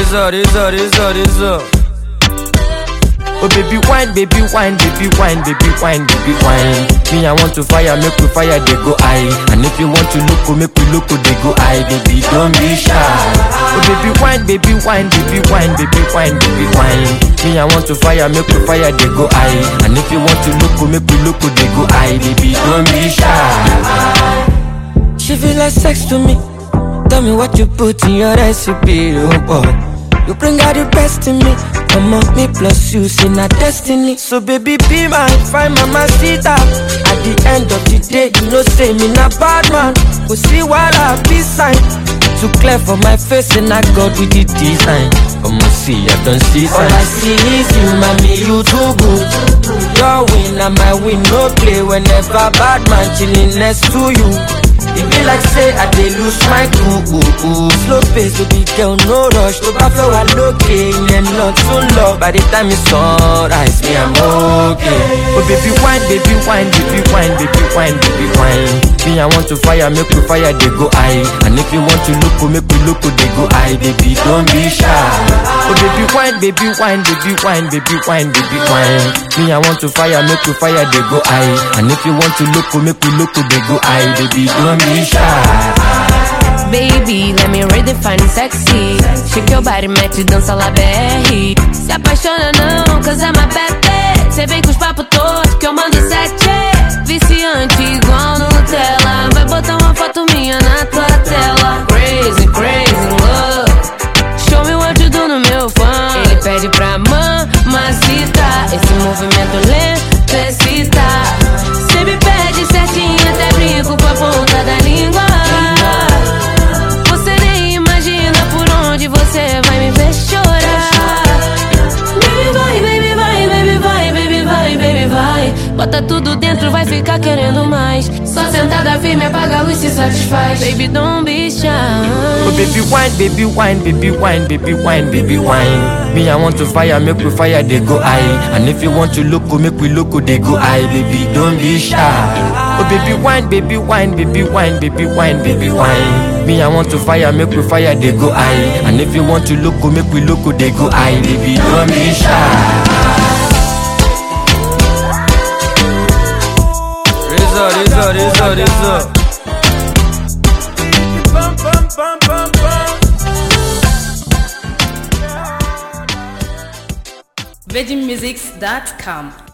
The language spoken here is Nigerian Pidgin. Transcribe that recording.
Razor, razor, razor, razor. Oh baby wine, baby wine, baby wine, baby wine, baby wine. Me I want to fire, make we fire, they go high. And if you want to look, make we look, they go high. Baby don't be shy. Oh baby wine, baby wine, baby wine, baby wine, baby wine. Me I want to fire, make we fire, they go high. And if you want to look, make we look, they go high. Baby don't be shy. She feel like sex to me. Tell me what you put in your recipe, oh boy. You bring out the best in me. Come on, me plus you, see not destiny. So baby, be my fine mama, see that. At the end of the day, you know, say me not bad man. We see what I be sign. Too clear for my face, and I got with the design. Come on, see, I don't see sign. All I see is you, mommy, you too good. Your win and my win, no play. Whenever bad man chilling next to you. It be like say I dey lose my cool Slow pace baby girl no rush tó bá fẹ́ wà lókè ìyẹn lọ tún lọ By the time it's sunrise me I'm okay Oh baby wine baby wine baby wine baby wine baby wine Me I want to fire make we fire dey go high And if you want to look make we look dey go high Baby don't be shy Oh baby wine baby wine baby wine baby wine baby wine Me I want to fire make we fire dey go high And if you want to look make we look dey go high Baby don't be shy Baby, let me redefine sexy. Shake your body, mete dança lá BR. Se apaixona não, cause I'm a bad bitch. Cê vem com os papos todos que eu mando sete. Viciante igual Nutella. Vai botar uma foto minha na tua tela. Crazy, crazy love. Show me what you do no meu fã. Ele pede pra mamacita. Esse movimento lento excita. Cê me pede certinho, até brinco com a ponta da língua. Você nem imagina por onde você vai me ver chorar. Baby vai, baby vai, baby vai, baby vai, baby vai. Bota tudo dentro, vai ficar querendo mais. Só sentada firme, apaga a luz se satisfaz. Baby, don't be shy. Oh baby wine, baby wine, baby wine, baby wine, baby wine. Me I want to fire, make we fire, they go high. And if you want to look, make we look, they go high. Baby, don't be shy. Oh baby wine, baby wine, baby wine, baby wine, baby wine. Me I want to fire, make we fire, they go high. And if you want to look, make we look, they go high. Baby, don't be shy. Razor, razor, razor, razor. VeggieMusics.com